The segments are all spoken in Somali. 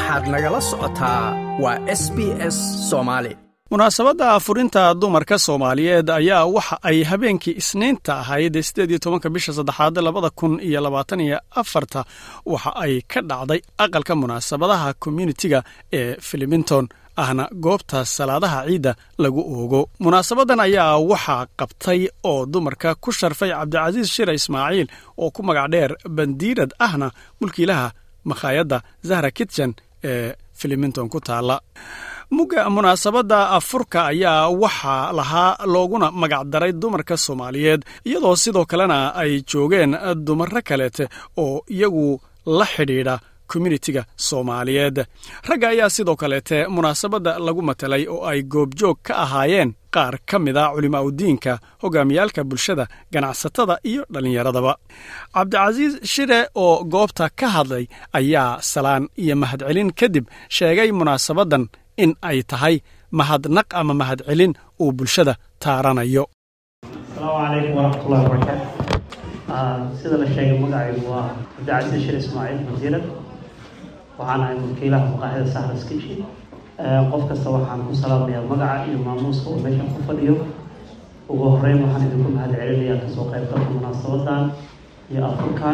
waxaad nagala socotaa waa s b s soomaali munaasabadda afurinta dumarka soomaaliyeed ayaa waxa ay habeenkii isniinta ahayd sideed iyo tobanka bisha saddexaad labada kun iyo labaatan iyo afarta waxa ay ka dhacday aqalka munaasabadaha communitiga ee filimington ahna goobta salaadaha ciidda lagu oogo munaasabadan ayaa waxaa qabtay oo dumarka ku sharfay cabdicasiis shire ismaaciil oo ku magac dheer bandiirad ahna mulkiilaha makhaayadda zahra kitchen ee filimington ku taala mugga munaasabadda afurka ayaa waxaa lahaa looguna magacdaray dumarka soomaaliyeed iyadoo sidoo kalena ay joogeen dumaro kaleete oo iyagu la xidhiidha communitiga soomaaliyeed ragga ayaa sidoo kaleete munaasabadda lagu matelay oo ay goobjoog ka ahaayeen qaar ka mid a culimaaudiinka hogaamiyaalka bulshada ganacsatada iyo dhallinyaradaba cabdicasiis shire oo goobta ka hadlay ayaa salaan iyo mahadcelin kadib sheegay munaasabaddan in ay tahay mahadnaq ama mahadcelin uu bulshada taaranayo asalaamu calaykum waraxmatullahi wabarakaatu sida la sheegay magacaygu waa cabdicasiis shir ismaaciil wasiirad waxaan ahay mulkiilaha maqaaxida sahras kishi qof kasta waxaan ku salaamayaa magaca iyo maamuuska uu meesha ku fadhiyo ugu horeyn waxaan idinku mahad celinayaa kasoo qaybgalka munaasabadan iyo afurkan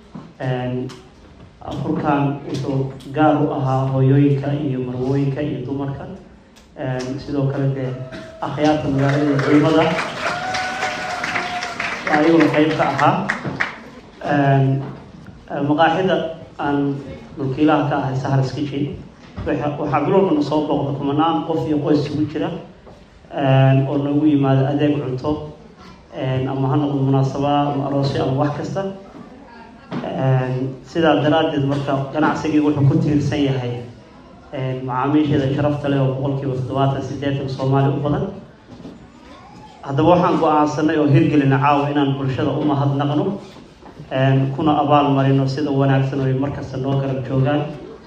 afurkan wuxuu gaar u ahaa hooyooyinka iyo marwooyinka iyo dumarka sidoo kale dee akhyaarta magaalada iyo culimada ayaguna qeyb ka ahaa maqaaxida aan mulkiilaha ka ahay sahras kitchen waxaa bilowbana soo booqda kumanaan qof iyo qoys isugu jira oo noogu yimaado adeeg cunto ama ha noqdo munaasaba ama aroosyo ama wax kasta sidaa daraaddeed marka ganacsigii wuxuu ku tiirsan yahay macaamiisheeda sharafta leh oo boqolkiiba toddobaatan sideetan soomaali u badan haddaba waxaan go-aansanay oo hirgelina caawa inaan bulshada u mahadnaqno kuna abaal marino sida wanaagsan oy markasta noo garab joogaan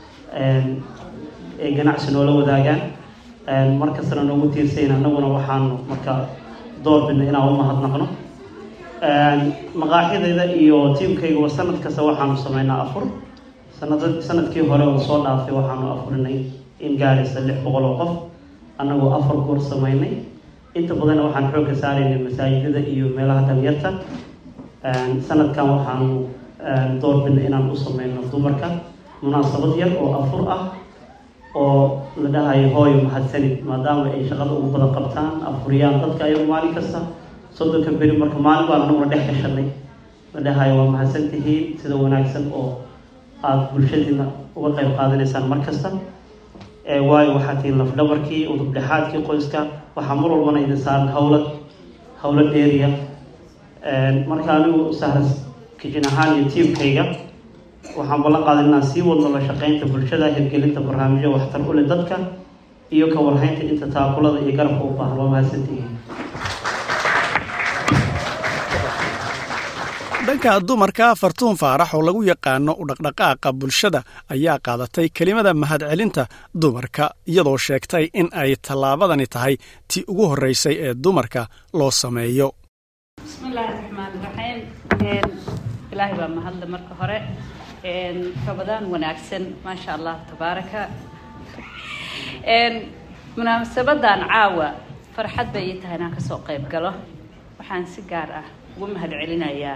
ee ganacsi noola wadaagaan markastana noogu tiirsayn annaguna waxaanu marka doorbidna inaan u mahadnaqno maqaaxidayda iyo tiimkayguba sanad kasta waxaanu sameynaa afur sanad sanadkii hore oo soo dhaafay waxaanu afurinay in gaaraysa lix boqol oo qof annagoo afar goor sameynay inta badanna waxaan xoogga saaraynay masaajidada iyo meelaha dhalinyarta sanadkan waxaanu doorbidnay inaan u sameyno dumarka munaasabad yar oo afur ah oo la dhahayo hooyo mahadsanid maadaama ay shaqada ugu badan qabtaan afuriyaan dadka ayagu maalin kasta soddonka beri marka maalin baan anaguna dhex gashanay la dhahayo waa mahadsan tihiin sida wanaagsan oo aada bulshadiina uga qayb qaadanaysaan mar kasta waayo waxaa tihiin lafdhabarkii udubdhexaadkii qoyska waxaa mar walbana idin saaran hawlad hawlo dheeriya marka anigu sahras kijin ahaan iyo tiimkayga waxaan ballan qaaday inaan sii wadno la shaqeynta bulshada hirgelinta barnaamijyo waxtar u leh dadka iyo ka warhaynta inta taakulada iyo garabka u baahan waa mahadsantihiin dhanka dumarka fartuun faarax oo lagu yaqaano u dhaqdhaqaaqa bulshada ayaa qaadatay kelimada mahadcelinta dumarka iyadoo sheegtay in ay tallaabadani tahay tii ugu horreysay ee dumarka loo sameeyo bismillaahi raxmaan raxiim ilaahay baa mahadle marka hore rabadaan wanaagsan maasha allah tabaaraka munaasabadan caawa farxad bay ii tahay inaan kasoo qayb galo waxaan si gaar ah ugu mahad celinayaa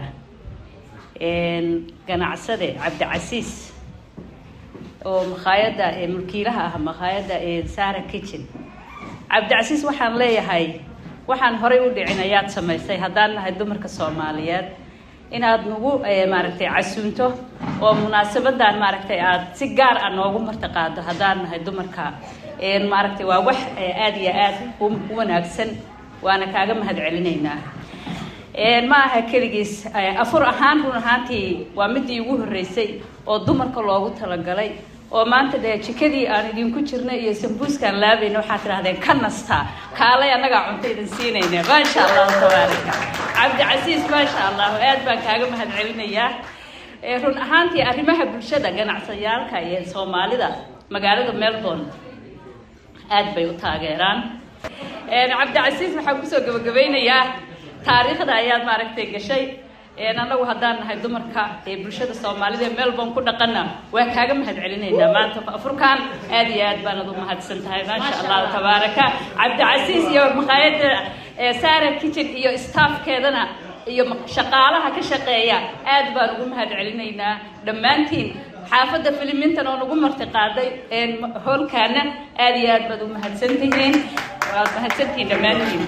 ganacsade cabdicasiis oo makhaayadda mulkiilaha ah makhaayadda sara kitchen cabdicasiis waxaan leeyahay waxaan horay u dhicin ayaad samaysay haddaan nahay dumarka soomaaliyeed inaad nagu maaragtay casuunto oo munaasabadan maaragtay aada si gaar ah noogu martaqaado haddaan nahay dumarka maaragtay waa wax aada iyo aada u wanaagsan waana kaaga mahad celinaynaa ma aha keligiis afur ahaan run ahaantii waa midii ugu horreysay oo dumarka loogu talagalay oo maanta dee jikadii aan idinku jirnay iyo sambuuskaan laabayna waxaad tidhahdeen ka nastaa kaalay annagaa cunto idin siinayna maasha allahu tabaaraka cabdicasiis maasha allahu aad baan kaaga mahad celinayaa run ahaantii arrimaha bulshada ganacsayaalka iyo soomaalida magaalada melbourne aad bay u taageeraan cabdicasiis waxaan kusoo gabagabeynayaa taariikhda ayaad maaragtay gashay annagu haddaan nahay dumarka ee bulshada soomaalida ee melbourne ku dhaqana waa kaaga mahad celinaynaa maanta afurkan aad iyo aad baanad u mahadsan tahay maasha allah tabaaraka cabdicasiis iyo maqaayadda sara kitchen iyo staffkeedana iyo shaqaalaha ka shaqeeya aad baan ugu mahad celinaynaa dhammaantiin xaafadda filimintan oo nagu marti qaaday hoolkaana aad iyo aad baad u mahadsantihiin waad mahadsantihiin dhammaantiin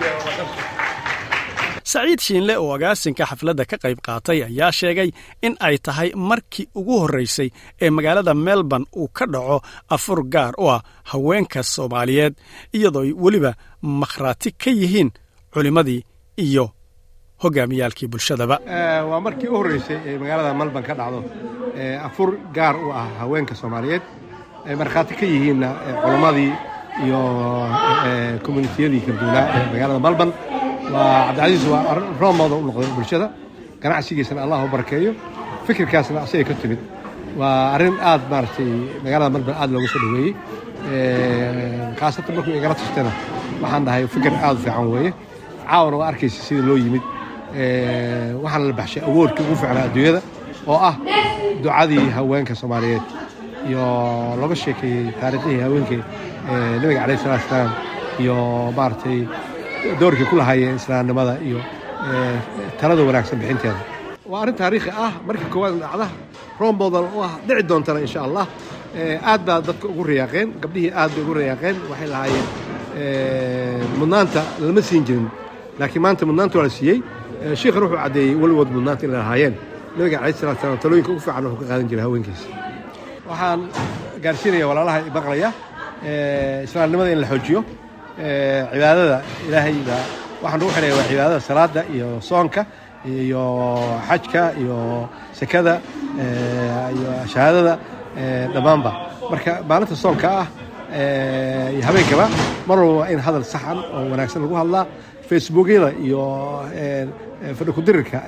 saciid shiinle oo agaasinka xafladda ka qayb qaatay ayaa sheegay in ay tahay markii ugu horraysay ee magaalada melbourne uu ka dhaco afur gaar u ah haweenka soomaaliyeed iyadoo ay weliba makhraati ka yihiin culimmadii iyo hogaamiyaalkii bulshadaba waa markii u horreysay ee magaalada melbourne ka dhacdo afur gaar u ah haweenka soomaaliyeed ay markhaati ka yihiinna culammadii iyo communitiyadii kala duwanaa ee magaalada melbourne waa cabdicasiis waa roomooda u noqday bulshada ganacsigiisana allah u barakeeyo fikirkaasna asagay ka timid waa arrin aad maaragtay magaalada melbourne aad looga soo dhoweeyey khaasatan markuu igala tastana waxaan dhahay fikir aad u fiican weeye caawana waa arkaysa sida loo yimid waxaana la baxshay awoodkii ugu fiicnaa adduunyada oo ah ducadii haweenka soomaaliyeed iyo looga sheekeeyey taariikhihii haweenkii nabiga calayh salatu salaam iyo maaragtay doorkii ku lahaayeen islaamnimada iyo talada wanaagsan bixinteeda waa arrin taariikhi ah markii koowaad dhacda roombodan oo ah dhici doontana insha allah aad baa dadka ugu riyaaqeen gabdhihii aad bay ugu riyaaqeen waxay lahaayeen mudnaanta lama siin jirin laakiin maanta mudnaanta waa la siiyey shiikhan wuxuu caddeeyey weligood mudnaanta inay lahaayeen nabiga calayh salatu salaam talooyinka ugu fiican wuxuu ka qaadan jiray haweenkiisa waxaan gaarsiinaya walaalaha maqlaya islaamnimada in la xoojiyo cibaadada ilaahay baa waxaan ugu xidhaya waa cibaadada salaada iyo soonka iyo xajka iyo sekada iyo shahaadada dhammaanba marka maalinta soonka ah iyo habeenkaba mar walba waa in hadal saxan oo wanaagsan lagu hadlaa facebookyada iyo fadhikudirirka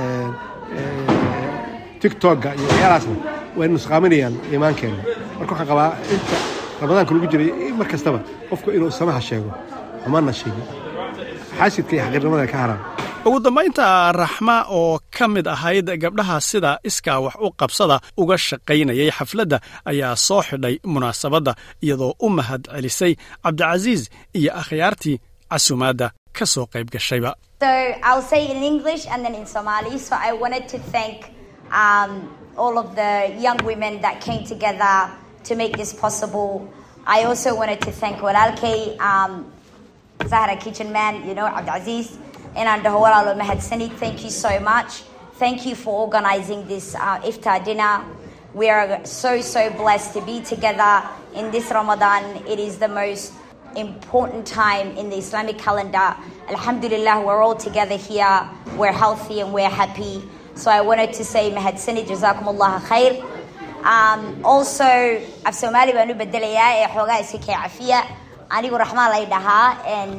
tictokga iyo waxyaalahaasna way nusqaaminayaan iimaankeenna marka waxaan qabaa inta ramadaanka lagu jiray mar kastaba qofku inuu samaha sheego xumana sheego xaasidka iyo xaqiirnimada ka haraan ugu dambaynta raxma oo ka mid ahayd gabdhaha sida iskaa wax u qabsada uga shaqaynayay xafladda ayaa soo xidhay munaasabadda iyadoo u mahad celisay cabdicasiis iyo akhyaartii casumaadda ka soo qayb gashayba So I'll say it in English and then in Somali. So I wanted to thank um, all of the young women that came together to make this possible. I also wanted to thank Walalke, um, Zahra Kitchen Man, you know, Abdulaziz, and Andahawala Mahad Sani. Thank you so much. Thank you for organizing this uh, iftar dinner. We are so, so blessed to be together in this Ramadan. It is the most important time in the Islamic calendar. Alhamdulillah, we're all together here. We're healthy and we're happy. So I wanted to say, Mahad Sani, Jazakumullah khair. Um, also, af Somali baan u bedelayaa ee xoogaa iska kee cafiya anigu raxmaan lay dhahaa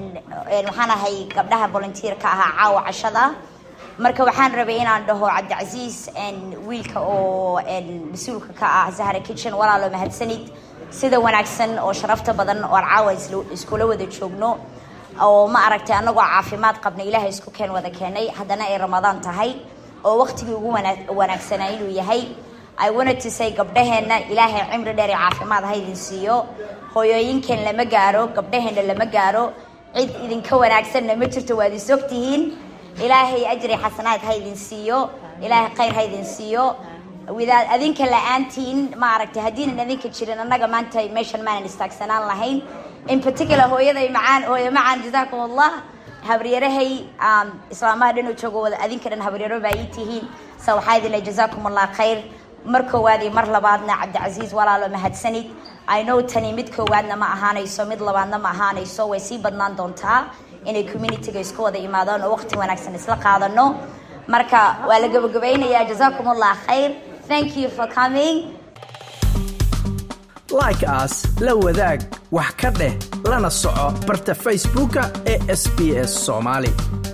waxaan ahay gabdhaha volunteer-ka ahaa caawa cashada marka waxaan rabay inaan dhaho cabdicasiis wiilka oo mas-uulka ka ah zahra kitchen walaalo mahadsanid sida wanaagsan oo sharafta badan oo aan caawa iskula wada joogno oo ma aragtay annagoo caafimaad qabna ilaahay isku keen wada keenay haddana ay ramadaan tahay oo waqtigii ugu wanaagsanaa inuu yahay I wanted to say gabdhaheenna ilaahay cimri dheer iyo caafimaad ha idin siiyo hooyooyinkeen lama gaaro gabdhaheenna lama gaaro cid idinka wanaagsanna ma jirto waad is ogtihiin ilaahay ajri xasanaad ha idin siiyo ilaahay khayr ha idin siiyo widaad adinka la-aantiin ma aragtay haddiinan adinka jirin annaga maanta meeshan maanan istaagsanaan lahayn in particular hooyaday macaan hooyo macaan jazaakum allah habaryarahay islaamaha dhan oo joogo wada adinka dhan habaryaro baa ii tihiin sa waxaa idin leh jazaakum allah khayr mar koowaad iyo mar labaadna cabdicasiis walaalo mahadsanid i know tani mid koowaadna ma ahaanayso mid labaadna ma ahaanayso way sii badnaan doontaa inay communityga isku wada imaadaan oo waqti wanaagsan isla qaadano marka waa la gabagabaynayaa jazaakum allah khayr thank you for coming like as la wadaag wax ka dheh lana soco barta facebooka ee sb s soomaali